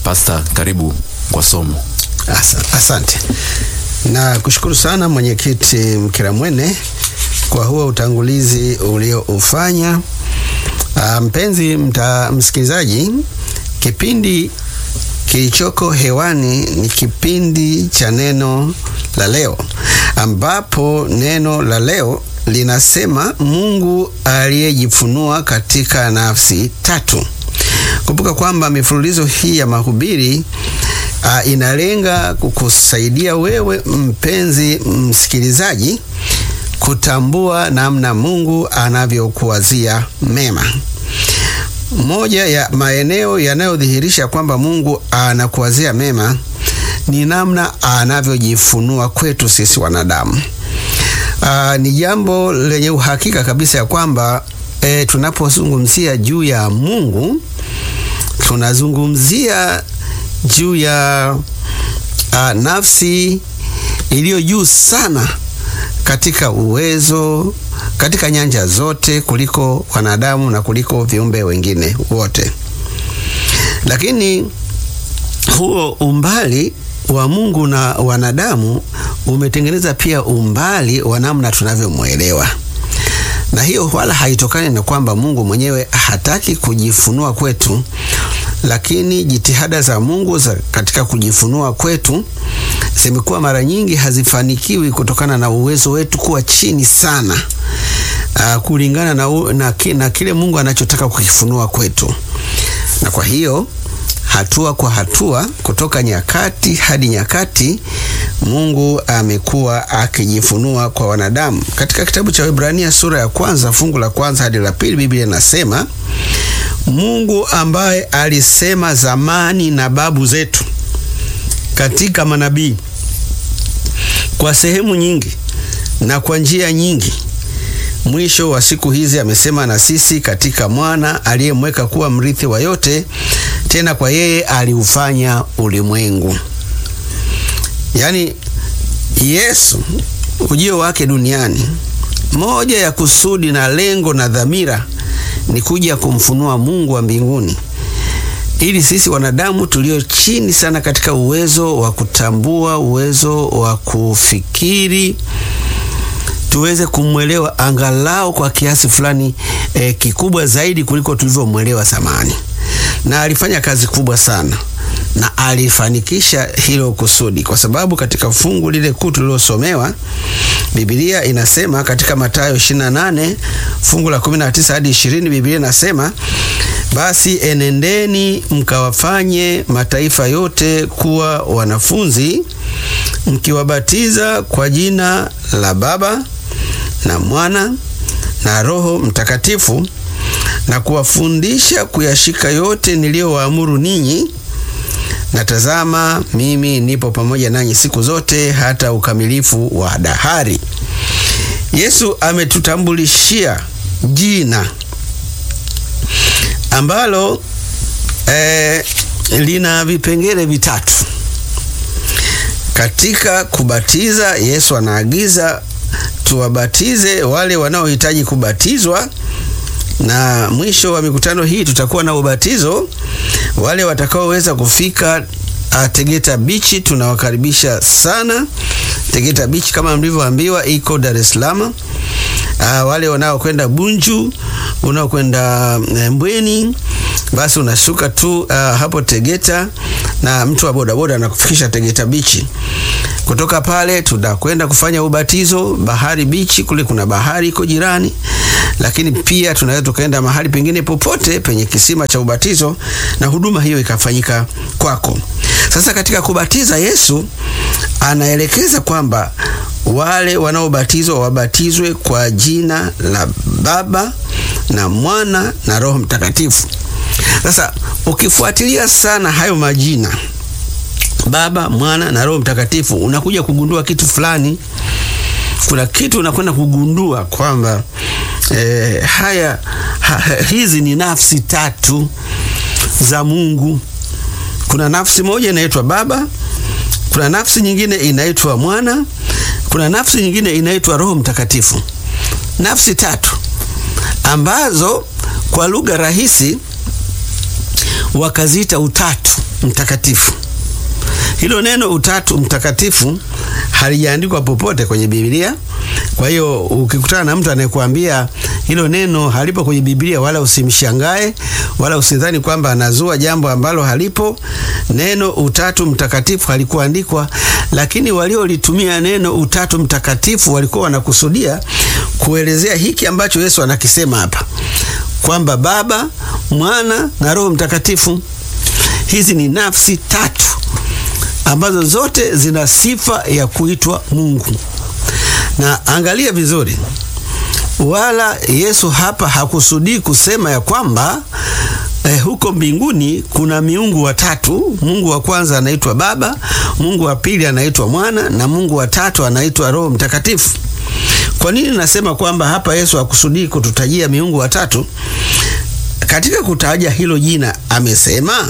Pasta, karibu kwa somo. Asa, asante na kushukuru sana mwenyekiti Mkiramwene kwa huo utangulizi ulioufanya. Mpenzi mta, msikilizaji, kipindi kilichoko hewani ni kipindi cha neno la leo, ambapo neno la leo linasema Mungu aliyejifunua katika nafsi tatu. Kumbuka kwamba mifululizo hii ya mahubiri uh, inalenga kukusaidia wewe mpenzi msikilizaji kutambua namna Mungu anavyokuwazia mema. Moja ya maeneo yanayodhihirisha kwamba Mungu anakuwazia mema ni namna anavyojifunua kwetu sisi wanadamu. Uh, ni jambo lenye uhakika kabisa ya kwamba e, tunapozungumzia juu ya Mungu tunazungumzia juu ya uh, nafsi iliyo juu sana katika uwezo, katika nyanja zote kuliko wanadamu na kuliko viumbe wengine wote. Lakini huo umbali wa Mungu na wanadamu umetengeneza pia umbali wa namna tunavyomwelewa, na hiyo wala haitokani na kwamba Mungu mwenyewe hataki kujifunua kwetu, lakini jitihada za Mungu za katika kujifunua kwetu zimekuwa mara nyingi hazifanikiwi kutokana na uwezo wetu kuwa chini sana, uh, kulingana na, u, na, na kile Mungu anachotaka kukifunua kwetu, na kwa hiyo hatua kwa hatua kutoka nyakati hadi nyakati Mungu amekuwa akijifunua kwa wanadamu. Katika kitabu cha Waebrania sura ya kwanza fungu la kwanza hadi la pili Biblia inasema Mungu ambaye alisema zamani na babu zetu katika manabii kwa sehemu nyingi na kwa njia nyingi, mwisho wa siku hizi amesema na sisi katika mwana aliyemweka kuwa mrithi wa yote, tena kwa yeye aliufanya ulimwengu. Yaani Yesu ujio wake duniani, moja ya kusudi na lengo na dhamira ni kuja kumfunua Mungu wa mbinguni ili sisi wanadamu tulio chini sana katika uwezo wa kutambua, uwezo wa kufikiri, tuweze kumwelewa angalau kwa kiasi fulani eh, kikubwa zaidi kuliko tulivyomwelewa zamani. Na alifanya kazi kubwa sana na alifanikisha hilo kusudi, kwa sababu katika fungu lile kuu tulilosomewa Biblia inasema katika Mathayo 28 fungu la 19 hadi 20, Biblia inasema basi enendeni mkawafanye mataifa yote kuwa wanafunzi, mkiwabatiza kwa jina la Baba na Mwana na Roho Mtakatifu, na kuwafundisha kuyashika yote niliyowaamuru ninyi, na tazama, mimi nipo pamoja nanyi siku zote hata ukamilifu wa dahari. Yesu ametutambulishia jina ambalo eh, lina vipengele vitatu. Katika kubatiza, Yesu anaagiza tuwabatize wale wanaohitaji kubatizwa, na mwisho wa mikutano hii tutakuwa na ubatizo. Wale watakaoweza kufika Tegeta Beach tunawakaribisha sana. Tegeta Beach kama mlivyoambiwa iko Dar es Salaam. Uh, wale wanaokwenda Bunju, unaokwenda Mbweni, basi unashuka tu uh, hapo Tegeta na mtu wa bodaboda anakufikisha Tegeta Beach. Kutoka pale tutakwenda kufanya ubatizo Bahari Beach, kule kuna bahari iko jirani, lakini pia tunaweza tukaenda mahali pengine popote penye kisima cha ubatizo na huduma hiyo ikafanyika kwako. Sasa katika kubatiza, Yesu anaelekeza kwamba wale wanaobatizwa wabatizwe kwa jina la Baba na Mwana na Roho Mtakatifu. Sasa ukifuatilia sana hayo majina Baba, Mwana na Roho Mtakatifu, unakuja kugundua kitu fulani. Kuna kitu unakwenda kugundua kwamba eh, haya ha, hizi ni nafsi tatu za Mungu. Kuna nafsi moja inaitwa Baba, kuna nafsi nyingine inaitwa Mwana, kuna nafsi nyingine inaitwa Roho Mtakatifu. Nafsi tatu ambazo kwa lugha rahisi wakaziita utatu mtakatifu. Hilo neno utatu mtakatifu halijaandikwa popote kwenye Biblia. Kwa hiyo ukikutana na mtu anayekuambia hilo neno halipo kwenye Biblia, wala usimshangae wala usidhani kwamba anazua jambo ambalo halipo. Neno utatu mtakatifu halikuandikwa, lakini waliolitumia neno utatu mtakatifu walikuwa wanakusudia kuelezea hiki ambacho Yesu anakisema hapa kwamba Baba, Mwana na Roho Mtakatifu, hizi ni nafsi tatu ambazo zote zina sifa ya kuitwa Mungu. Na angalia vizuri, wala Yesu hapa hakusudii kusema ya kwamba eh, huko mbinguni kuna miungu watatu. Mungu wa kwanza anaitwa Baba, Mungu wa pili anaitwa Mwana na Mungu wa tatu anaitwa Roho Mtakatifu. Kwa nini nasema kwamba hapa Yesu hakusudii kututajia miungu watatu? Katika kutaja hilo jina amesema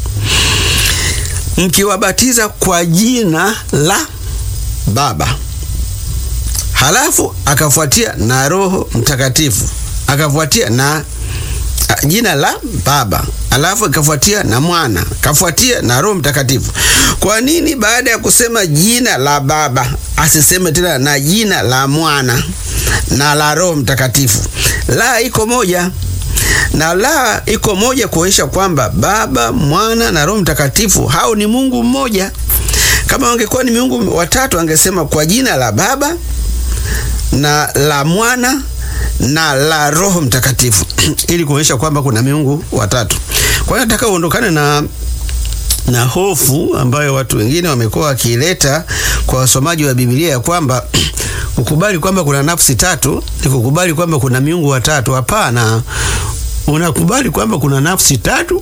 mkiwabatiza kwa jina la Baba, halafu akafuatia na Roho Mtakatifu, akafuatia na a, jina la Baba, halafu akafuatia na Mwana, akafuatia na Roho Mtakatifu. Kwa nini baada ya kusema jina la Baba asiseme tena na jina la Mwana na la Roho Mtakatifu? La iko moja na la iko moja kuonyesha kwamba Baba, Mwana na Roho Mtakatifu hao ni Mungu mmoja. Kama wangekuwa ni miungu watatu, angesema kwa jina la Baba na la Mwana na la Roho Mtakatifu ili kuonyesha kwamba kuna miungu watatu. Kwa hiyo nataka uondokane na na hofu ambayo watu wengine wamekuwa wakiileta kwa wasomaji wa Biblia ya kwamba kukubali kwamba kuna nafsi tatu ni kukubali kwamba kuna miungu watatu. Hapana, unakubali kwamba kuna nafsi tatu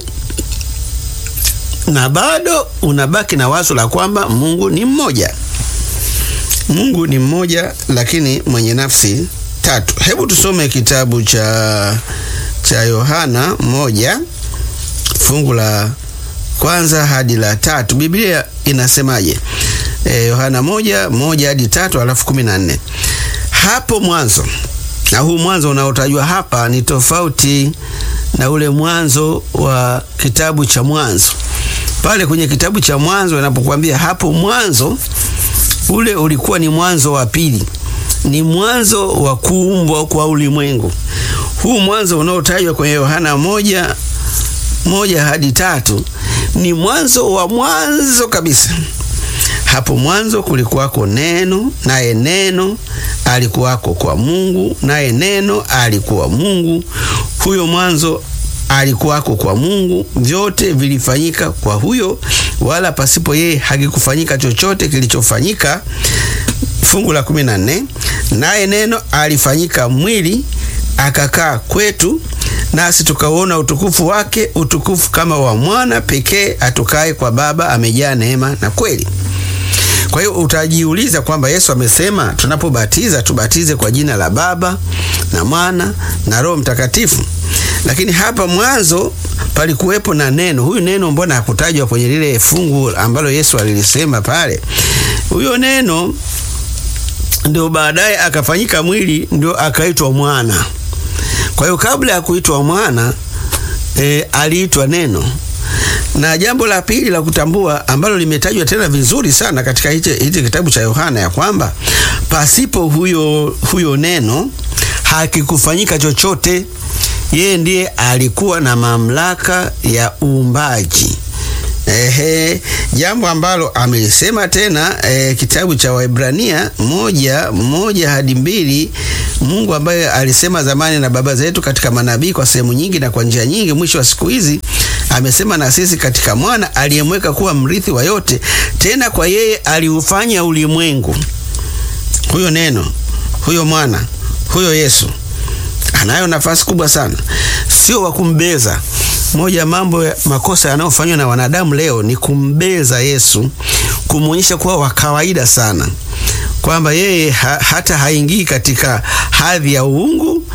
na bado unabaki na wazo la kwamba Mungu ni mmoja. Mungu ni mmoja lakini mwenye nafsi tatu. Hebu tusome kitabu cha cha Yohana moja fungu la kwanza hadi la tatu. Biblia inasemaje? E, Yohana moja moja hadi tatu alafu kumi na nne. Hapo mwanzo, na huu mwanzo unaotajwa hapa ni tofauti na ule mwanzo wa kitabu cha Mwanzo. Pale kwenye kitabu cha Mwanzo inapokuambia hapo mwanzo, ule ulikuwa ni mwanzo wa pili, ni mwanzo wa kuumbwa kwa ulimwengu. Huu mwanzo unaotajwa kwenye Yohana moja moja hadi tatu ni mwanzo wa mwanzo kabisa. Hapo mwanzo kulikuwako neno, naye neno alikuwako kwa Mungu, naye neno alikuwa Mungu. Huyo mwanzo alikuwako kwa Mungu. Vyote vilifanyika kwa huyo, wala pasipo yeye hakikufanyika chochote kilichofanyika. Fungu la kumi na nne, naye neno alifanyika mwili akakaa kwetu nasi tukauona utukufu wake, utukufu kama wa mwana pekee atokaye kwa Baba, amejaa neema na kweli. Kwa hiyo utajiuliza kwamba Yesu amesema tunapobatiza tubatize kwa jina la Baba na Mwana na Roho Mtakatifu, lakini hapa mwanzo palikuwepo na neno. Huyu neno mbona hakutajwa kwenye lile fungu ambalo Yesu alilisema pale? Huyo neno ndio baadaye akafanyika mwili, ndio akaitwa mwana. Kwa hiyo kabla ya kuitwa mwana e, aliitwa neno. Na jambo la pili la kutambua ambalo limetajwa tena vizuri sana katika hichi kitabu cha Yohana ya kwamba pasipo huyo, huyo neno hakikufanyika chochote. Yeye ndiye alikuwa na mamlaka ya uumbaji. Ehe, jambo ambalo amelisema tena e, kitabu cha Waebrania moja moja hadi mbili. Mungu ambaye alisema zamani na baba zetu katika manabii kwa sehemu nyingi na kwa njia nyingi, mwisho wa siku hizi amesema na sisi katika mwana aliyemweka kuwa mrithi wa yote, tena kwa yeye aliufanya ulimwengu. Huyo neno, huyo mwana, huyo Yesu anayo nafasi kubwa sana, sio wa kumbeza. Moja ya mambo ya makosa yanayofanywa na wanadamu leo ni kumbeza Yesu, kumwonyesha kuwa wa kawaida sana, kwamba yeye ha, hata haingii katika hadhi ya uungu,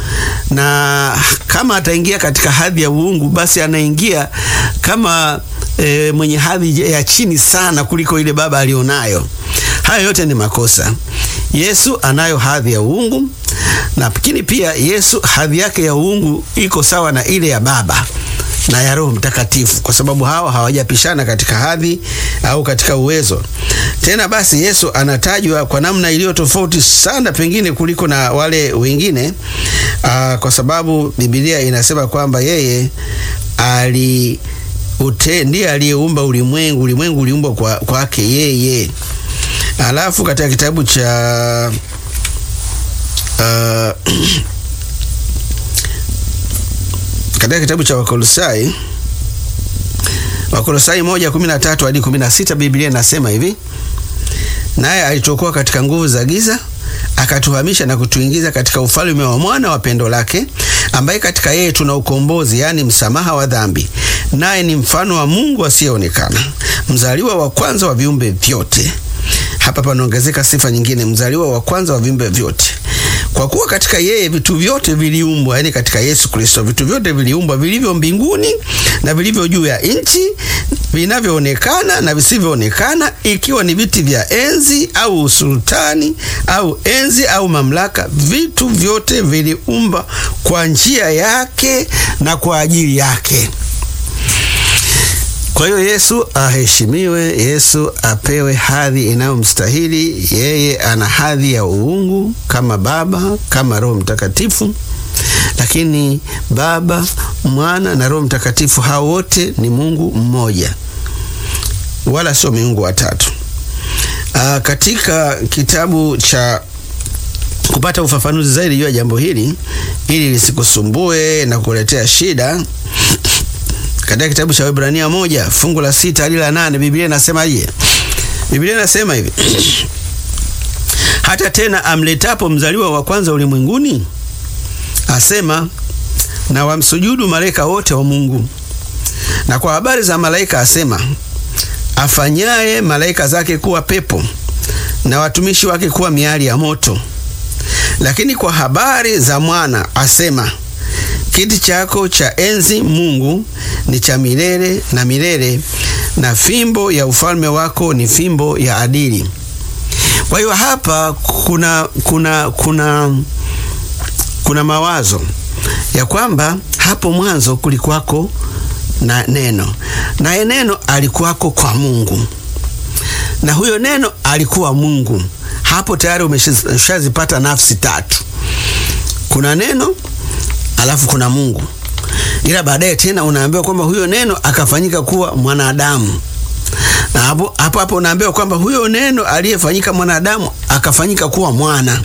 na kama ataingia katika hadhi ya uungu, basi anaingia kama e, mwenye hadhi ya chini sana kuliko ile Baba alionayo. Hayo yote ni makosa. Yesu anayo hadhi ya uungu, lakini pia Yesu hadhi yake ya uungu iko sawa na ile ya Baba. na ya Roho Mtakatifu, kwa sababu hawa hawajapishana katika hadhi au katika uwezo. Tena basi, Yesu anatajwa kwa namna iliyo tofauti sana pengine kuliko na wale wengine aa, kwa sababu Biblia inasema kwamba yeye ali ute, ndiye aliyeumba ulimwengu, ulimwengu uliumbwa kwa kwake yeye. Alafu katika kitabu cha uh, katika kitabu cha Wakolosai Wakolosai moja kumi na tatu hadi kumi na sita Biblia inasema hivi: naye alituokoa katika nguvu za giza akatuhamisha na kutuingiza katika ufalme wa mwana wa pendo lake, ambaye katika yeye tuna ukombozi, yaani msamaha wa dhambi, naye ni mfano wa Mungu asiyeonekana, mzaliwa wa kwanza wa viumbe vyote. Hapa panaongezeka sifa nyingine, mzaliwa wa kwanza wa viumbe vyote kwa kuwa katika yeye vitu vyote viliumbwa, yani katika Yesu Kristo vitu vyote viliumbwa, vilivyo mbinguni na vilivyo juu ya nchi, vinavyoonekana na visivyoonekana, ikiwa ni viti vya enzi au usultani au enzi au mamlaka. Vitu vyote viliumba kwa njia yake na kwa ajili yake. Kwa hiyo Yesu aheshimiwe, Yesu apewe hadhi inayomstahili. Yeye ana hadhi ya uungu kama Baba, kama Roho Mtakatifu, lakini Baba, Mwana na Roho Mtakatifu hao wote ni Mungu mmoja, wala sio miungu watatu. Aa, katika kitabu cha kupata ufafanuzi zaidi juu ya jambo hili ili lisikusumbue na kuletea shida katika kitabu cha Waebrania moja fungu la sita hadi la nane Biblia inasemaje? Biblia inasema hivi hata tena amletapo mzaliwa wa kwanza ulimwenguni, asema na wamsujudu malaika wote wa Mungu. Na kwa habari za malaika asema, afanyaye malaika zake kuwa pepo na watumishi wake kuwa miali ya moto. Lakini kwa habari za mwana asema Kiti chako cha enzi Mungu ni cha milele na milele, na fimbo ya ufalme wako ni fimbo ya adili. Kwa hiyo hapa kuna, kuna, kuna, kuna mawazo ya kwamba hapo mwanzo kulikuwako na neno, naye neno alikuwako kwa Mungu, na huyo neno alikuwa Mungu. Hapo tayari umeshazipata nafsi tatu, kuna neno alafu kuna Mungu, ila baadaye tena unaambiwa kwamba huyo neno akafanyika kuwa mwanadamu, na hapo hapo hapo unaambiwa kwamba huyo neno aliyefanyika mwanadamu akafanyika kuwa mwana.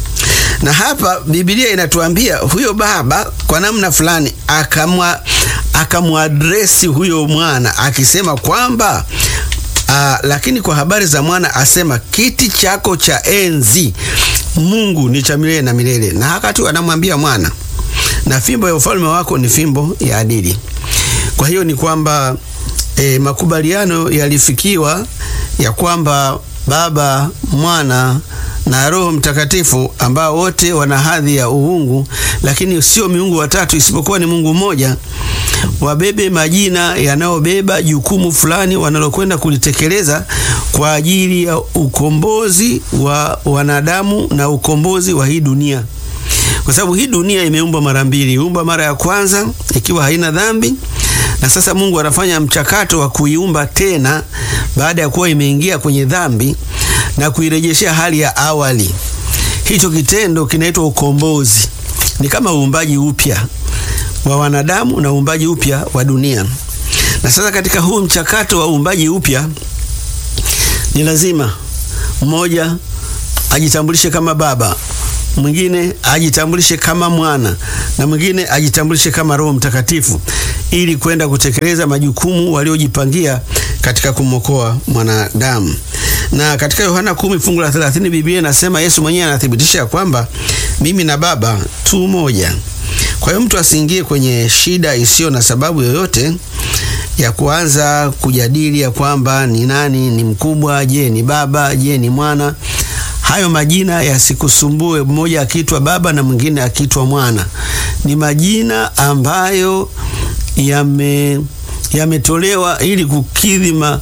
Na hapa Biblia inatuambia huyo baba kwa namna fulani akamwa akamwadresi huyo mwana akisema kwamba Uh, lakini kwa habari za mwana asema kiti chako cha enzi Mungu ni cha milele na milele, na hakati anamwambia mwana na fimbo ya ufalme wako ni fimbo ya adili. Kwa hiyo ni kwamba e, makubaliano yalifikiwa ya kwamba Baba, Mwana na Roho Mtakatifu ambao wote wana hadhi ya uungu, lakini sio miungu watatu, isipokuwa ni Mungu mmoja, wabebe majina yanayobeba jukumu fulani wanalokwenda kulitekeleza kwa ajili ya ukombozi wa wanadamu na ukombozi wa hii dunia kwa sababu hii dunia imeumbwa mara mbili. Iumba mara ya kwanza ikiwa haina dhambi, na sasa Mungu anafanya mchakato wa kuiumba tena baada ya kuwa imeingia kwenye dhambi na kuirejeshea hali ya awali. Hicho kitendo kinaitwa ukombozi, ni kama uumbaji upya wa wanadamu na uumbaji upya wa dunia. Na sasa katika huu mchakato wa uumbaji upya ni lazima mmoja ajitambulishe kama baba mwingine ajitambulishe kama mwana na mwingine ajitambulishe kama Roho Mtakatifu ili kwenda kutekeleza majukumu waliojipangia katika kumwokoa mwanadamu. Na katika Yohana kumi fungu la 30 Biblia inasema, Yesu mwenyewe anathibitisha ya kwamba mimi na Baba tu moja. Kwa hiyo mtu asiingie kwenye shida isiyo na sababu yoyote ya kuanza kujadili ya kwamba ni nani ni mkubwa, je, ni baba, je, ni mwana. Hayo majina yasikusumbue, mmoja akiitwa baba na mwingine akiitwa mwana. Ni majina ambayo yame yametolewa ili kukidhi ma,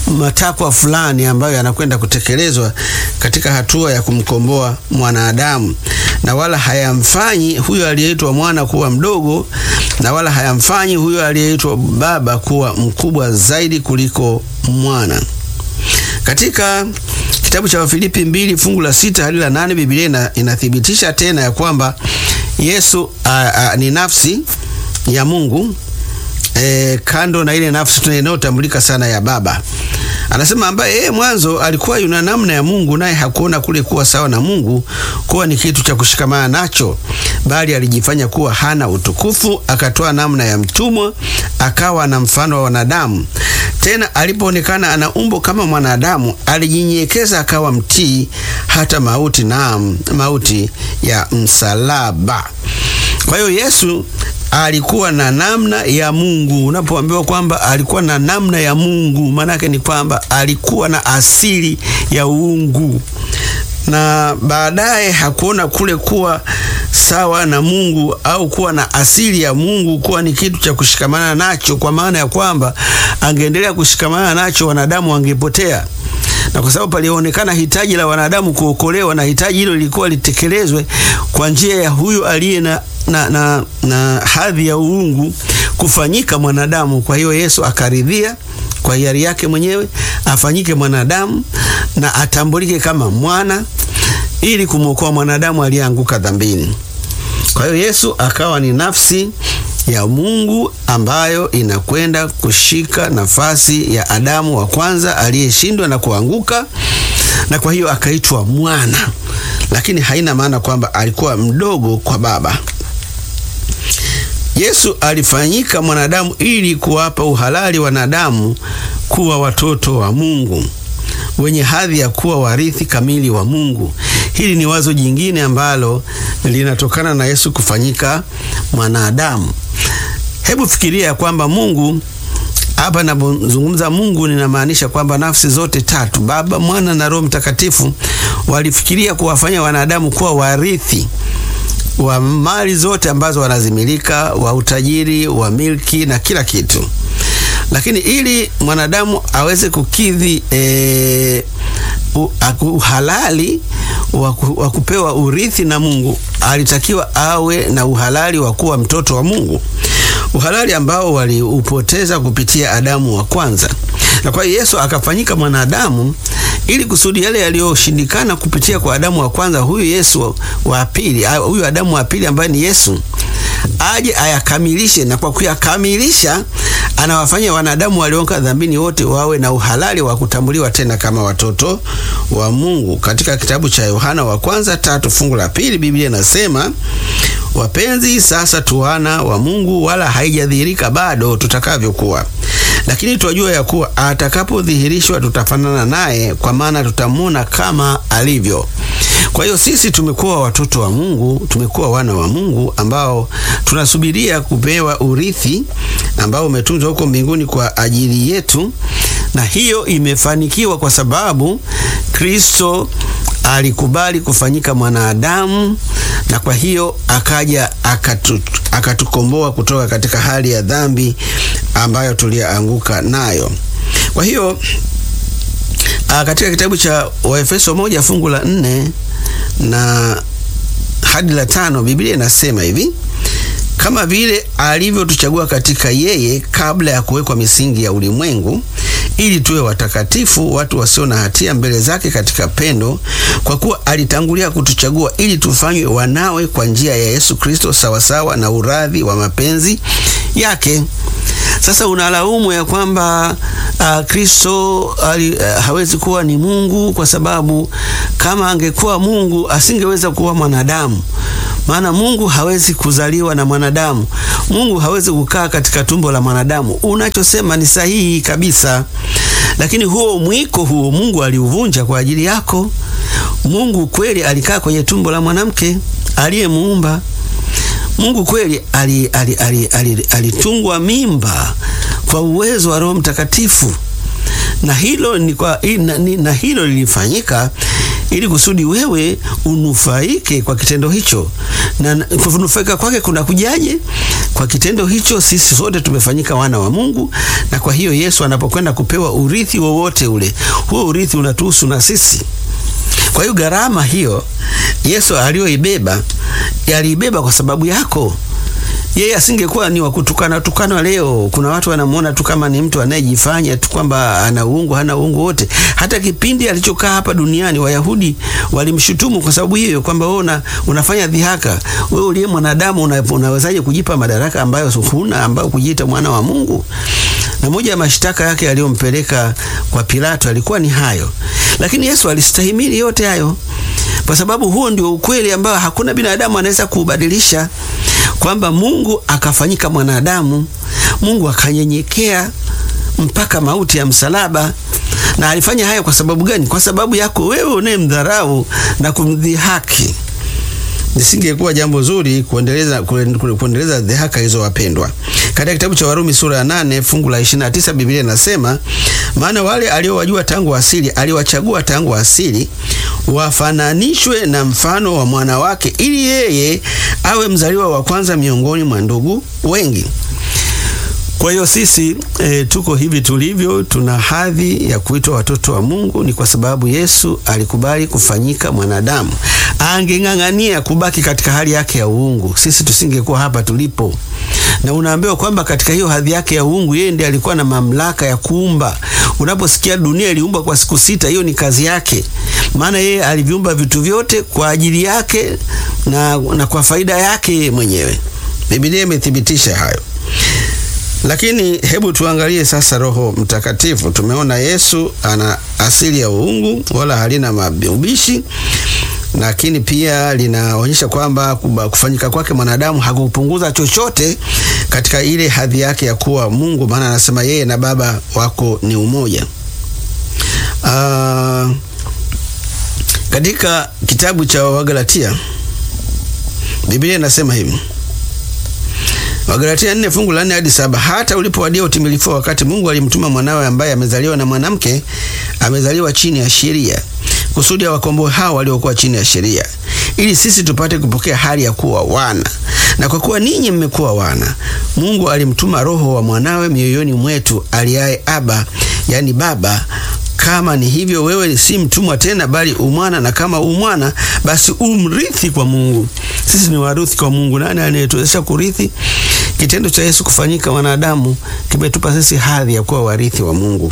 matakwa fulani ambayo yanakwenda kutekelezwa katika hatua ya kumkomboa mwanadamu, na wala hayamfanyi huyo aliyeitwa mwana kuwa mdogo, na wala hayamfanyi huyo aliyeitwa baba kuwa mkubwa zaidi kuliko mwana. Katika kitabu cha Wafilipi mbili fungu la sita hadi la nane Biblia inathibitisha tena ya kwamba Yesu a, a, ni nafsi ya Mungu e, kando na ile nafsi tunayotambulika sana ya Baba. Anasema ambaye yeye mwanzo alikuwa yuna namna ya Mungu, naye hakuona kule kuwa sawa na Mungu kuwa ni kitu cha kushikamana nacho, bali alijifanya kuwa hana utukufu, akatoa namna ya mtumwa, akawa na mfano wa wanadamu. Tena alipoonekana ana umbo kama mwanadamu, alijinyenyekeza akawa mtii hata mauti, naam, mauti ya msalaba. Kwa hiyo Yesu alikuwa na namna ya Mungu. Unapoambiwa kwamba alikuwa na namna ya Mungu, maanake ni kwamba alikuwa na asili ya uungu, na baadaye hakuona kule kuwa sawa na Mungu au kuwa na asili ya Mungu kuwa ni kitu cha kushikamana nacho, kwa maana ya kwamba angeendelea kushikamana nacho wanadamu wangepotea na kwa sababu palionekana hitaji la wanadamu kuokolewa, na hitaji hilo lilikuwa litekelezwe kwa njia ya huyu aliye na, na, na, na hadhi ya uungu kufanyika mwanadamu. Kwa hiyo Yesu akaridhia kwa hiari yake mwenyewe afanyike mwanadamu na atambulike kama mwana ili kumwokoa mwanadamu aliyeanguka dhambini. Kwa hiyo Yesu akawa ni nafsi ya Mungu ambayo inakwenda kushika nafasi ya Adamu wa kwanza aliyeshindwa na kuanguka, na kwa hiyo akaitwa mwana, lakini haina maana kwamba alikuwa mdogo kwa Baba. Yesu alifanyika mwanadamu ili kuwapa uhalali wanadamu kuwa watoto wa Mungu wenye hadhi ya kuwa warithi kamili wa Mungu. Hili ni wazo jingine ambalo linatokana na Yesu kufanyika mwanadamu. Hebu fikiria ya kwamba Mungu hapa napozungumza Mungu ninamaanisha kwamba nafsi zote tatu, Baba, Mwana na Roho Mtakatifu, walifikiria kuwafanya wanadamu kuwa warithi wa mali zote ambazo wanazimilika, wa utajiri, wa milki na kila kitu. Lakini ili mwanadamu aweze kukidhi e, uhalali wa kupewa urithi na Mungu, alitakiwa awe na uhalali wa kuwa mtoto wa Mungu, uhalali ambao waliupoteza kupitia Adamu wa kwanza. Na kwa hiyo Yesu akafanyika mwanadamu ili kusudi yale yaliyoshindikana kupitia kwa Adamu wa kwanza, huyu Yesu wa pili, huyu Adamu wa pili ambaye ni Yesu aje ayakamilishe, na kwa kuyakamilisha anawafanya wanadamu walioanguka dhambini wote wawe na uhalali wa kutambuliwa tena kama watoto wa Mungu. Katika kitabu cha Yohana wa kwanza tatu fungu la pili Biblia inasema, wapenzi, sasa tu wana wa Mungu, wala haijadhihirika bado tutakavyokuwa, lakini twajua ya kuwa atakapodhihirishwa tutafanana naye, kwa maana tutamwona kama alivyo. Kwa hiyo sisi tumekuwa watoto wa Mungu, tumekuwa wana wa Mungu ambao tunasubiria kupewa urithi ambao umetunzwa huko mbinguni kwa ajili yetu, na hiyo imefanikiwa kwa sababu Kristo alikubali kufanyika mwanadamu, na kwa hiyo akaja akatu, akatukomboa kutoka katika hali ya dhambi ambayo tulianguka nayo. Kwa hiyo a, katika kitabu cha Waefeso moja fungu la nne na hadi la tano Biblia inasema hivi: kama vile alivyotuchagua katika yeye kabla ya kuwekwa misingi ya ulimwengu, ili tuwe watakatifu, watu wasio na hatia mbele zake katika pendo, kwa kuwa alitangulia kutuchagua ili tufanywe wanawe kwa njia ya Yesu Kristo, sawasawa na uradhi wa mapenzi yake. Sasa unalaumu ya kwamba uh, Kristo uh, hawezi kuwa ni Mungu kwa sababu kama angekuwa Mungu asingeweza kuwa mwanadamu. Maana Mungu hawezi kuzaliwa na mwanadamu. Mungu hawezi kukaa katika tumbo la mwanadamu. Unachosema ni sahihi kabisa, lakini huo mwiko huo Mungu aliuvunja kwa ajili yako. Mungu kweli alikaa kwenye tumbo la mwanamke aliyemuumba. Mungu kweli alitungwa ali, ali, ali, ali mimba kwa uwezo wa Roho Mtakatifu, na hilo ni kwa, na, na hilo lilifanyika ili kusudi wewe unufaike kwa kitendo hicho. Na kunufaika kwake kuna kujaje? Kwa kitendo hicho sisi sote tumefanyika wana wa Mungu, na kwa hiyo Yesu anapokwenda kupewa urithi wowote ule, huo urithi unatuhusu na sisi. Kwa hiyo gharama hiyo Yesu aliyoibeba, aliibeba kwa sababu yako. Yeye asingekuwa ni wakutukana tukana leo. Kuna watu wanamuona tu kama ni mtu anayejifanya tu kwamba ana uungu, hana uungu wote. Hata kipindi alichokaa hapa duniani Wayahudi walimshutumu kwa sababu hiyo, kwamba wewe una, unafanya dhihaka. Wewe uliye mwanadamu una, unawezaje kujipa madaraka ambayo huna, ambayo kujiita mwana wa Mungu? Na moja ya mashtaka yake aliyompeleka kwa Pilato alikuwa ni hayo, lakini Yesu alistahimili yote hayo kwa sababu huo ndio ukweli ambao hakuna binadamu anaweza kuubadilisha, kwamba Mungu akafanyika mwanadamu, Mungu akanyenyekea mpaka mauti ya msalaba. Na alifanya hayo kwa sababu gani? Kwa sababu yako wewe unayemdharau na kumdhihaki. Nisingekuwa jambo zuri kuendeleza kuendeleza dhihaka hizo, wapendwa. Katika kitabu cha Warumi sura ya nane fungu la 29 Biblia inasema, maana wale aliowajua tangu asili aliwachagua tangu asili wafananishwe na mfano wa mwana wake, ili yeye awe mzaliwa wa kwanza miongoni mwa ndugu wengi. Kwa hiyo sisi e, tuko hivi tulivyo, tuna hadhi ya kuitwa watoto wa Mungu ni kwa sababu Yesu alikubali kufanyika mwanadamu. Angeng'ang'ania kubaki katika hali yake ya uungu, sisi tusingekuwa hapa tulipo. Na unaambiwa kwamba katika hiyo hadhi yake ya uungu, yeye ndiye alikuwa na mamlaka ya kuumba. Unaposikia dunia iliumbwa kwa siku sita, hiyo ni kazi yake, maana yeye aliviumba vitu vyote kwa ajili yake na, na kwa faida yake mwenyewe. Biblia imethibitisha hayo. Lakini hebu tuangalie sasa Roho Mtakatifu. Tumeona Yesu ana asili ya uungu, wala halina mabishi, lakini pia linaonyesha kwamba kufanyika kwake mwanadamu hakupunguza chochote katika ile hadhi yake ya kuwa Mungu, maana anasema yeye na Baba wako ni umoja. Uh, katika kitabu cha Wagalatia Biblia inasema hivi Wagalatia nne fungu la nne hadi saba hata ulipowadia utimilifu wa wakati, Mungu alimtuma mwanawe ambaye amezaliwa na mwanamke, amezaliwa chini ya sheria, kusudi awakomboe hao waliokuwa chini ya sheria, ili sisi tupate kupokea hali ya kuwa wana. Na kwa kuwa ninyi mmekuwa wana, Mungu alimtuma Roho wa mwanawe mioyoni mwetu, aliaye Aba, yani Baba. Kama ni hivyo, wewe si mtumwa tena, bali umwana, na kama umwana, basi umrithi kwa Mungu. Sisi ni warithi kwa Mungu. Nani anayetuwezesha kurithi? Kitendo cha Yesu kufanyika wanadamu kimetupa sisi hadhi ya kuwa warithi wa Mungu.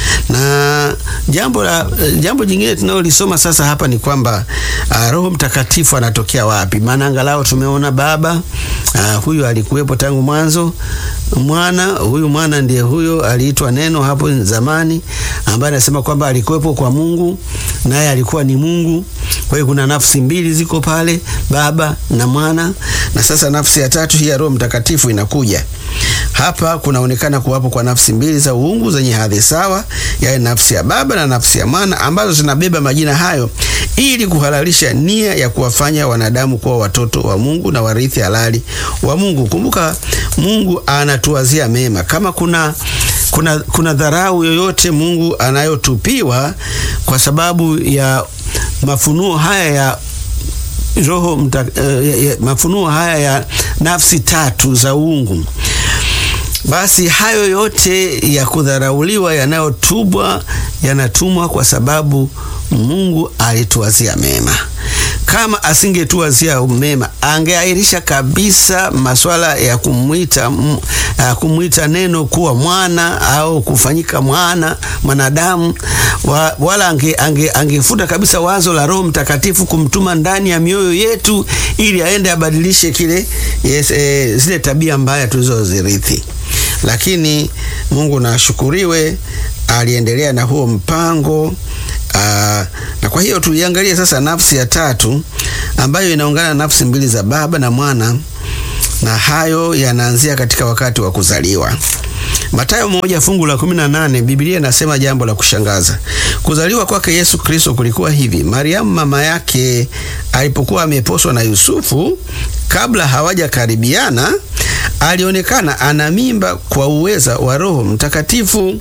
Na jambo la jambo jingine tunalolisoma sasa hapa ni kwamba uh, Roho Mtakatifu anatokea wapi? Maana angalau tumeona Baba uh, huyu alikuwepo tangu mwanzo. Mwana huyu mwana ndiye huyo aliitwa Neno hapo zamani, ambaye anasema kwamba alikuwepo kwa Mungu naye alikuwa ni Mungu. Kwa hiyo kuna nafsi mbili ziko pale, Baba na Mwana, na sasa nafsi ya tatu hii ya Roho Mtakatifu inakuja hapa. Kunaonekana kuwapo kwa nafsi mbili za uungu zenye hadhi sawa, yaani nafsi ya Baba na nafsi ya Mwana, ambazo zinabeba majina hayo ili kuhalalisha nia ya kuwafanya wanadamu kuwa watoto wa Mungu na warithi halali wa Mungu. Kumbuka, Mungu anatuwazia mema. Kama kuna kuna kuna dharau yoyote Mungu anayotupiwa kwa sababu ya mafunuo haya ya roho mta, uh, ya, mafunuo haya ya nafsi tatu za uungu, basi hayo yote ya kudharauliwa yanayotubwa yanatumwa kwa sababu Mungu alituwazia mema. Kama asingetuwazia mema, angeahirisha kabisa masuala ya kumwita uh, kumwita neno kuwa mwana au kufanyika mwana mwanadamu wa, wala ange, ange, angefuta kabisa wazo la Roho Mtakatifu kumtuma ndani ya mioyo yetu ili aende abadilishe kile yes, eh, zile tabia mbaya tulizozirithi. Lakini Mungu na ashukuriwe, aliendelea na huo mpango. Aa, na kwa hiyo tuiangalie sasa nafsi ya tatu ambayo inaungana na nafsi mbili za Baba na Mwana, na hayo yanaanzia katika wakati wa kuzaliwa. Mathayo moja fungu la 18, Biblia inasema jambo la kushangaza. Kuzaliwa kwake Yesu Kristo kulikuwa hivi: Mariamu mama yake alipokuwa ameposwa na Yusufu, kabla hawajakaribiana, alionekana ana mimba kwa uweza wa Roho Mtakatifu.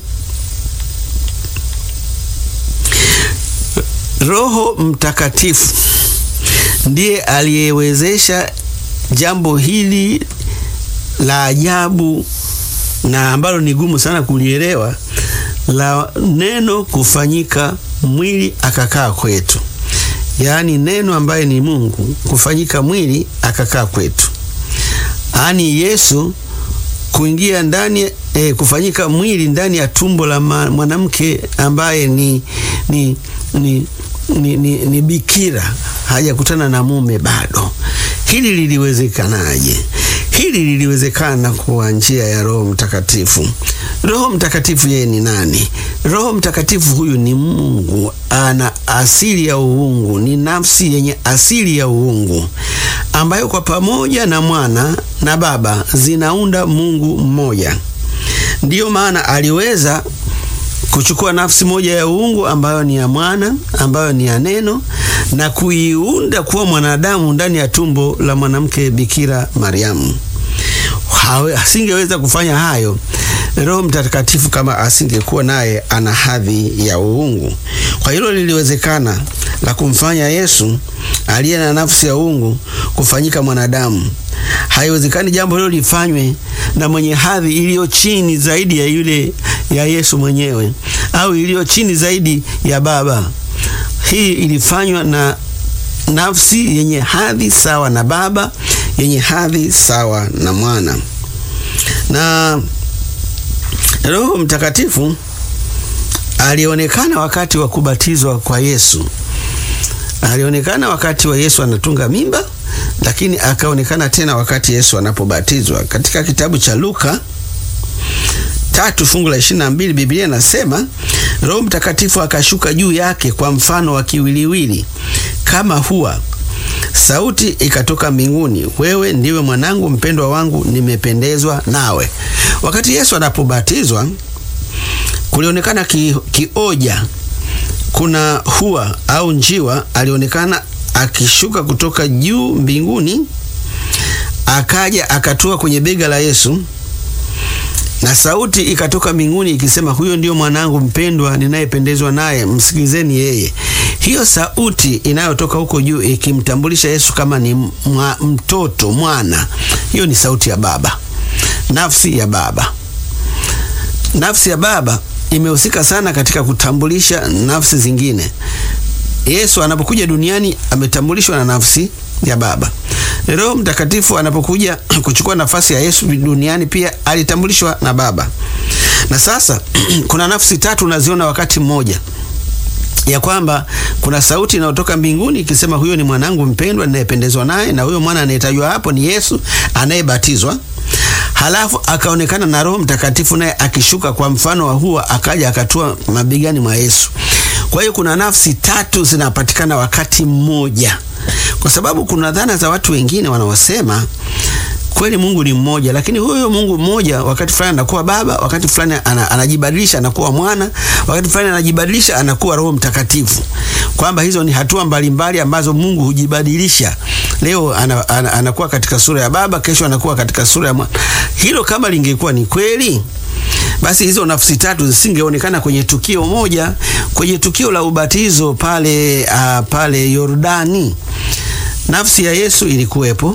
Roho Mtakatifu ndiye aliyewezesha jambo hili la ajabu na ambalo ni gumu sana kulielewa la neno kufanyika mwili akakaa kwetu, yaani neno ambaye ni Mungu kufanyika mwili akakaa kwetu, yaani Yesu kuingia ndani eh, kufanyika mwili ndani ya tumbo la mwanamke ambaye ni, ni, ni, ni, ni, ni bikira hajakutana na mume bado. Hili liliwezekanaje? Hili liliwezekana kwa njia ya Roho Mtakatifu. Roho Mtakatifu yeye ni nani? Roho Mtakatifu huyu ni Mungu, ana asili ya uungu, ni nafsi yenye asili ya uungu ambayo kwa pamoja na Mwana na Baba zinaunda Mungu mmoja. Ndiyo maana aliweza kuchukua nafsi moja ya uungu ambayo ni ya mwana ambayo ni ya neno na kuiunda kuwa mwanadamu ndani ya tumbo la mwanamke Bikira Mariamu. Asingeweza kufanya hayo Roho Mtakatifu kama asingekuwa naye ana hadhi ya uungu. Kwa hilo liliwezekana la kumfanya Yesu aliye na nafsi ya uungu kufanyika mwanadamu. Haiwezekani jambo hilo lifanywe na mwenye hadhi iliyo chini zaidi ya yule ya Yesu mwenyewe au iliyo chini zaidi ya Baba. Hii ilifanywa na nafsi yenye hadhi sawa na Baba, yenye hadhi sawa na Mwana. Na Roho Mtakatifu alionekana wakati wa kubatizwa kwa Yesu. Alionekana wakati wa Yesu anatunga mimba, lakini akaonekana tena wakati Yesu anapobatizwa. Katika kitabu cha Luka tatu fungu la ishirini na mbili Biblia inasema Roho Mtakatifu akashuka juu yake kwa mfano wa kiwiliwili kama hua, sauti ikatoka mbinguni, wewe ndiwe mwanangu mpendwa wangu, nimependezwa nawe. Wakati Yesu anapobatizwa kulionekana ki, kioja kuna hua au njiwa alionekana akishuka kutoka juu mbinguni, akaja akatua kwenye bega la Yesu na sauti ikatoka mbinguni ikisema, huyo ndio mwanangu mpendwa ninayependezwa naye, msikilizeni yeye. Hiyo sauti inayotoka huko juu ikimtambulisha Yesu kama ni mwa, mtoto mwana, hiyo ni sauti ya Baba, nafsi ya Baba. Nafsi ya Baba imehusika sana katika kutambulisha nafsi zingine. Yesu anapokuja duniani ametambulishwa na nafsi ya Baba. Roho Mtakatifu anapokuja kuchukua nafasi ya Yesu duniani pia alitambulishwa na Baba. Na sasa kuna nafsi tatu unaziona wakati mmoja, ya kwamba kuna sauti inayotoka mbinguni ikisema, huyo ni mwanangu mpendwa ninayependezwa naye, na huyo mwana anayetajwa hapo ni Yesu anayebatizwa. Halafu akaonekana na Roho Mtakatifu naye akishuka kwa mfano wa hua, akaja akatua mabegani mwa Yesu. Kwa hiyo kuna nafsi tatu zinapatikana wakati mmoja, kwa sababu kuna dhana za watu wengine wanaosema kweli Mungu ni mmoja, lakini huyo Mungu mmoja wakati fulani anakuwa Baba, wakati fulani anajibadilisha anakuwa Mwana, wakati fulani anajibadilisha anakuwa Roho Mtakatifu, kwamba hizo ni hatua mbalimbali ambazo Mungu hujibadilisha. Leo ana, ana, anakuwa katika sura ya Baba, kesho anakuwa katika sura ya Mwana. Hilo kama lingekuwa ni kweli basi hizo nafsi tatu zisingeonekana kwenye tukio moja, kwenye tukio la ubatizo pale, uh, pale Yordani. Nafsi ya Yesu ilikuwepo,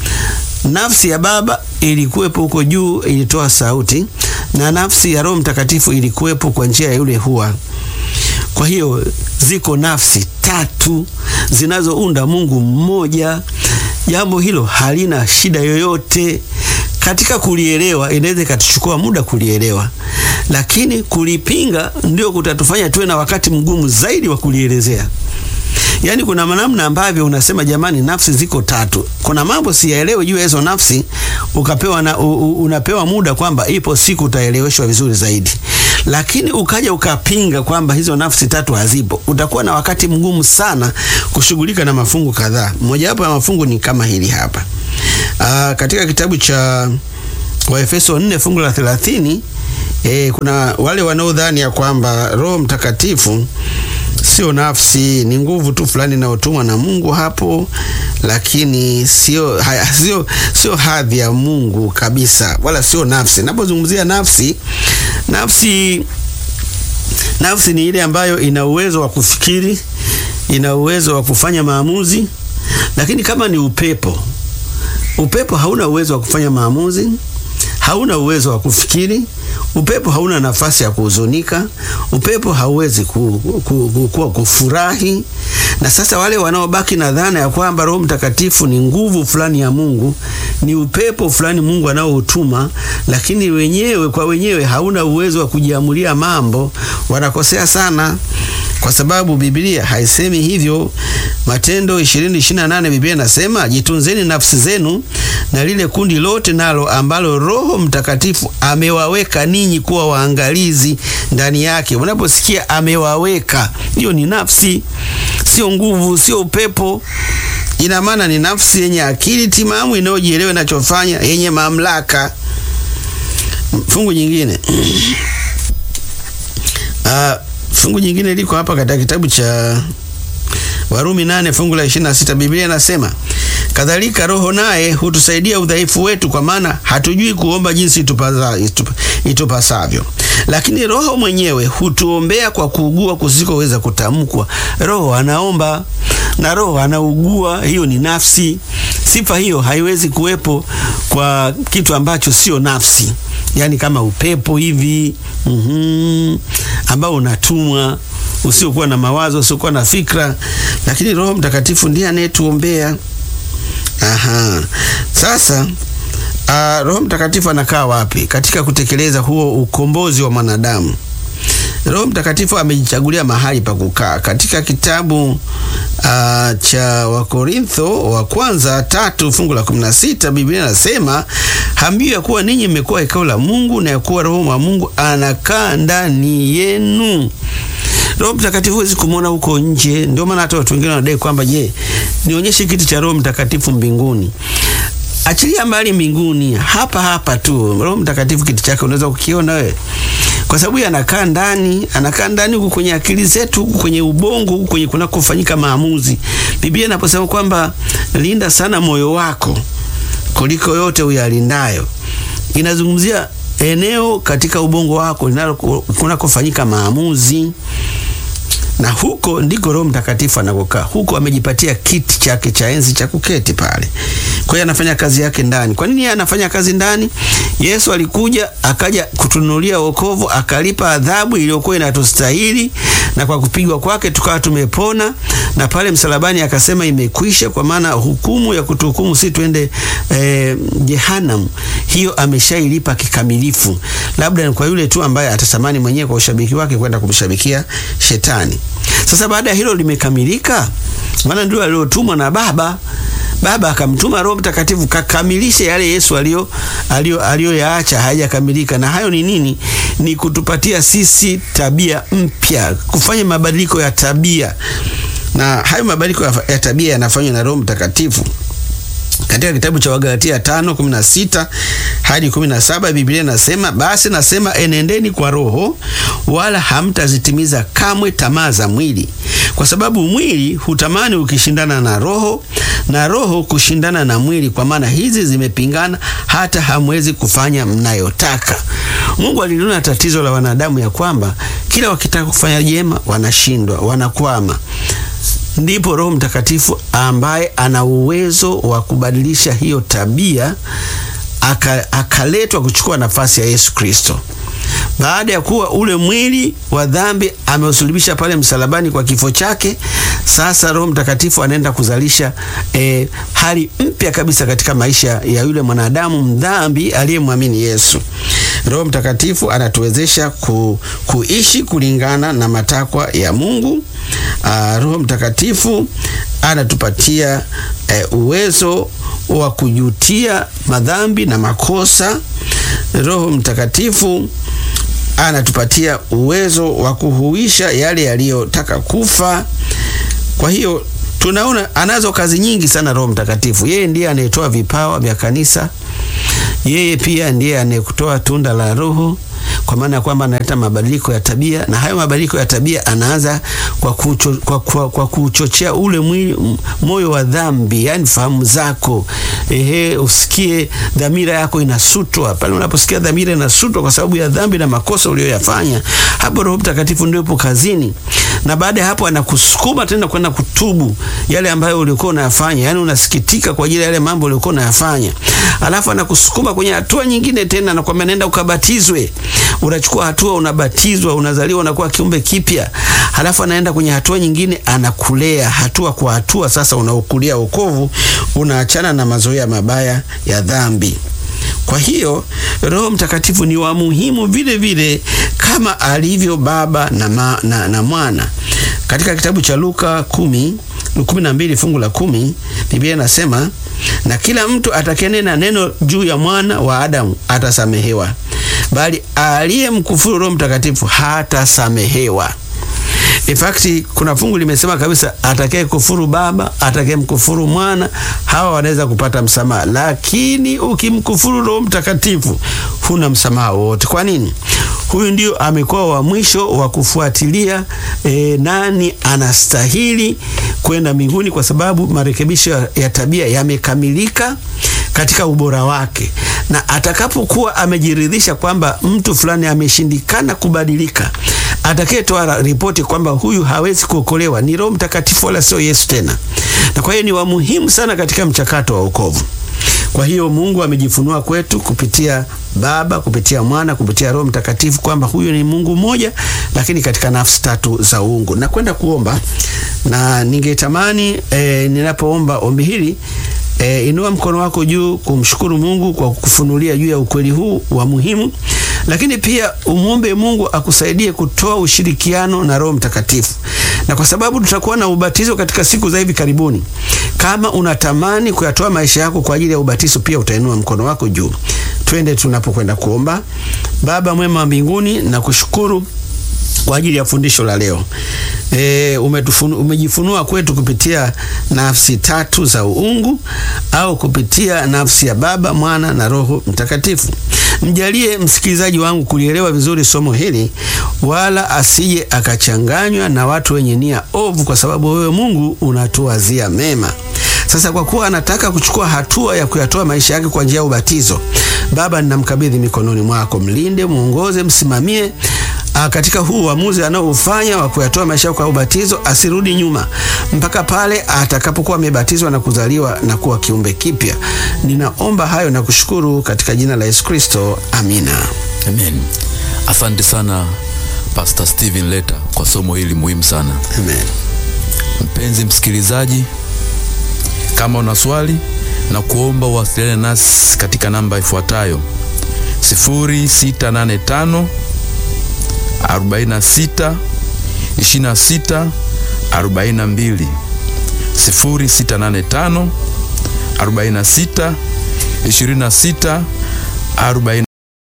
nafsi ya Baba ilikuwepo huko juu, ilitoa sauti, na nafsi ya Roho Mtakatifu ilikuwepo kwa njia ya yule hua. Kwa hiyo ziko nafsi tatu zinazounda Mungu mmoja. Jambo hilo halina shida yoyote katika kulielewa. Inaweza ikatuchukua muda kulielewa, lakini kulipinga ndio kutatufanya tuwe na wakati mgumu zaidi wa kulielezea. Yaani, kuna namna ambavyo unasema jamani, nafsi ziko tatu. Kuna mambo siyaelewe juu ya hizo nafsi, ukapewa na, u, u, unapewa muda kwamba ipo siku utaeleweshwa vizuri zaidi, lakini ukaja ukapinga kwamba hizo nafsi tatu hazipo, utakuwa na wakati mgumu sana kushughulika na mafungu kadhaa. Mojawapo ya mafungu ni kama hili hapa. Aa, katika kitabu cha Waefeso 4 fungu la 30, eh, kuna wale wanaodhani ya kwamba Roho Mtakatifu sio nafsi, ni nguvu tu fulani inayotumwa na Mungu hapo, lakini sio sio sio hadhi ya Mungu kabisa, wala sio nafsi. Napozungumzia nafsi, nafsi nafsi ni ile ambayo ina uwezo wa kufikiri, ina uwezo wa kufanya maamuzi, lakini kama ni upepo Upepo hauna uwezo wa kufanya maamuzi, hauna uwezo wa kufikiri. Upepo hauna nafasi ya kuhuzunika. Upepo hauwezi ku, ku, ku, ku, kufurahi. Na sasa wale wanaobaki na dhana ya kwamba Roho Mtakatifu ni nguvu fulani ya Mungu, ni upepo fulani Mungu anaoutuma, lakini wenyewe kwa wenyewe hauna uwezo wa kujiamulia mambo, wanakosea sana kwa sababu Biblia haisemi hivyo. Matendo 20:28 Biblia inasema jitunzeni nafsi zenu na lile kundi lote nalo ambalo Roho Mtakatifu amewaweka ninyi kuwa waangalizi ndani yake. Unaposikia amewaweka, hiyo ni nafsi, sio nguvu, sio upepo. Ina maana ni nafsi yenye akili timamu inayojielewa inachofanya, yenye mamlaka. Fungu nyingine uh, fungu nyingine liko hapa katika kitabu cha Warumi nane fungu la 26. Biblia inasema kadhalika, Roho naye hutusaidia udhaifu wetu, kwa maana hatujui kuomba jinsi itupasavyo, lakini Roho mwenyewe hutuombea kwa kuugua kusikoweza kutamkwa. Roho anaomba na Roho anaugua. Hiyo ni nafsi. Sifa hiyo haiwezi kuwepo kwa kitu ambacho sio nafsi, yaani kama upepo hivi mm -hmm, ambao unatumwa usiokuwa na mawazo, usiokuwa na fikra, lakini Roho Mtakatifu ndiye anayetuombea. Aha, sasa uh, Roho Mtakatifu anakaa wapi katika kutekeleza huo ukombozi wa mwanadamu? Roho Mtakatifu amejichagulia mahali pa kukaa. Katika kitabu uh, cha Wakorintho wa kwanza tatu fungu la 16 Biblia inasema hambiwi ya kuwa ninyi mmekuwa hekalu la Mungu na ya kuwa Roho wa Mungu anakaa ndani yenu. Roho Mtakatifu huwezi kumwona huko nje. Ndio maana hata watu wengine wanadai kwamba je, nionyeshe kiti cha Roho Mtakatifu mbinguni. Achilia mbali mbinguni, hapa hapa tu Roho Mtakatifu kiti chake unaweza kukiona wewe, kwa sababu anakaa ndani, anakaa ndani huku kwenye akili zetu, huku kwenye ubongo, huku kwenye kunakofanyika maamuzi. Biblia inaposema kwamba linda sana moyo wako kuliko yote uyalindayo, inazungumzia eneo katika ubongo wako kunakofanyika maamuzi na huko ndiko Roho Mtakatifu anakokaa. Huko amejipatia kiti chake cha enzi cha kuketi pale. Kwa hiyo anafanya kazi yake ndani. Kwa nini anafanya kazi ndani? Yesu alikuja akaja kutunulia wokovu, akalipa adhabu iliyokuwa inatustahili, na kwa kupigwa kwake tukawa tumepona, na pale msalabani akasema imekwisha, kwa maana hukumu ya kutuhukumu si twende eh, jehanamu, hiyo ameshailipa kikamilifu. Labda kwa yule tu ambaye atatamani mwenyewe kwa ushabiki wake kwenda kumshabikia shetani. Sasa baada ya hilo limekamilika, maana ndio aliotumwa na Baba. Baba akamtuma Roho Mtakatifu kakamilishe yale Yesu alio alio aliyoyaacha hayajakamilika. Na hayo ni nini? Ni kutupatia sisi tabia mpya, kufanya mabadiliko ya tabia, na hayo mabadiliko ya tabia yanafanywa na Roho Mtakatifu. Katika kitabu cha Wagalatia 5:16 hadi 17 Biblia inasema, basi nasema enendeni kwa Roho, wala hamtazitimiza kamwe tamaa za mwili, kwa sababu mwili hutamani ukishindana na Roho, na Roho kushindana na mwili, kwa maana hizi zimepingana, hata hamwezi kufanya mnayotaka. Mungu aliliona tatizo la wanadamu ya kwamba kila wakitaka kufanya jema wanashindwa, wanakwama. Ndipo Roho Mtakatifu ambaye ana uwezo wa kubadilisha hiyo tabia akaletwa aka kuchukua nafasi ya Yesu Kristo. Baada ya kuwa ule mwili wa dhambi ameusulubisha pale msalabani kwa kifo chake, sasa Roho Mtakatifu anaenda kuzalisha eh, hali mpya kabisa katika maisha ya yule mwanadamu mdhambi aliyemwamini Yesu. Roho Mtakatifu anatuwezesha ku, kuishi kulingana na matakwa ya Mungu. Uh, Roho Mtakatifu anatupatia eh, uwezo wa kujutia madhambi na makosa. Roho Mtakatifu anatupatia uwezo wa kuhuisha yale yaliyotaka kufa. Kwa hiyo tunaona anazo kazi nyingi sana Roho Mtakatifu. Yeye ndiye anayetoa vipawa vya kanisa. Yeye pia ndiye anayekutoa tunda la Roho, kwa maana ya kwamba analeta mabadiliko ya tabia, na hayo mabadiliko ya tabia anaanza kwa, kucho, kwa, kwa, kwa kuchochea ule mwili, moyo wa dhambi, yani fahamu zako. Ehe, usikie dhamira yako inasutwa. Pale unaposikia dhamira inasutwa kwa sababu ya dhambi na makosa uliyoyafanya, hapo Roho Mtakatifu ndio yupo kazini. na baada ya hapo anakusukuma tena kwenda kutubu yale ambayo ulikuwa unayafanya, yani unasikitika kwa ajili ya yale mambo ulikuwa unayafanya, alafu anakusukuma kwenye hatua nyingine tena, nakwambia nenda ukabatizwe. Unachukua hatua, unabatizwa, unazaliwa, unakuwa kiumbe kipya, halafu anaenda kwenye hatua nyingine, anakulea hatua kwa hatua. Sasa unaukulia wokovu, unaachana na mazoea mabaya ya dhambi. Kwa hiyo Roho Mtakatifu ni wa muhimu vile vile kama alivyo Baba na, ma, na, na Mwana. Katika kitabu cha Luka kumi kumi na mbili fungu la kumi Biblia inasema na kila mtu atakayenena neno juu ya mwana wa Adamu atasamehewa, bali aliyemkufuru Roho Mtakatifu hatasamehewa. In fact kuna fungu limesema kabisa, atakaye kufuru Baba, atakaye mkufuru Mwana, hawa wanaweza kupata msamaha, lakini ukimkufuru Roho Mtakatifu huna msamaha wowote. Kwa nini? Huyu ndio amekuwa wa mwisho wa kufuatilia e, nani anastahili kwenda mbinguni, kwa sababu marekebisho ya tabia yamekamilika katika ubora wake, na atakapokuwa amejiridhisha kwamba mtu fulani ameshindikana kubadilika, atakayetoa ripoti kwamba huyu hawezi kuokolewa ni Roho Mtakatifu, wala sio Yesu tena. Na kwa hiyo ni wa muhimu sana katika mchakato wa wokovu. Kwa hiyo Mungu amejifunua kwetu kupitia Baba, kupitia Mwana, kupitia Roho Mtakatifu kwamba huyu ni Mungu mmoja, lakini katika nafsi tatu za uungu. Na kwenda kuomba na ningetamani e, ninapoomba ombi hili E, inua mkono wako juu kumshukuru Mungu kwa kukufunulia juu ya ukweli huu wa muhimu, lakini pia umwombe Mungu akusaidie kutoa ushirikiano na Roho Mtakatifu. Na kwa sababu tutakuwa na ubatizo katika siku za hivi karibuni, kama unatamani kuyatoa maisha yako kwa ajili ya ubatizo, pia utainua mkono wako juu. Twende tunapokwenda kuomba. Baba mwema wa mbinguni, na kushukuru kwa ajili ya fundisho la leo. E, umetufunu, umejifunua kwetu kupitia nafsi tatu za uungu au kupitia nafsi ya Baba, Mwana na Roho Mtakatifu. Mjalie msikilizaji wangu kulielewa vizuri somo hili, wala asije akachanganywa na watu wenye nia ovu, kwa sababu wewe Mungu unatuwazia mema. Sasa kwa kuwa anataka kuchukua hatua ya kuyatoa maisha yake kwa njia ya ubatizo, Baba, ninamkabidhi mikononi mwako. Mlinde, mwongoze, msimamie A, katika huu uamuzi anaoufanya wa kuyatoa maisha yake kwa ubatizo, asirudi nyuma mpaka pale atakapokuwa amebatizwa na kuzaliwa na kuwa kiumbe kipya. Ninaomba hayo na kushukuru katika jina la Yesu Kristo, amina. Amen. Asante sana Pastor Steven Leta kwa somo hili muhimu sana. Amen. Mpenzi msikilizaji, kama una swali na kuomba uwasiliane nasi katika namba ifuatayo 0685 46 26 42 0685 46 26 40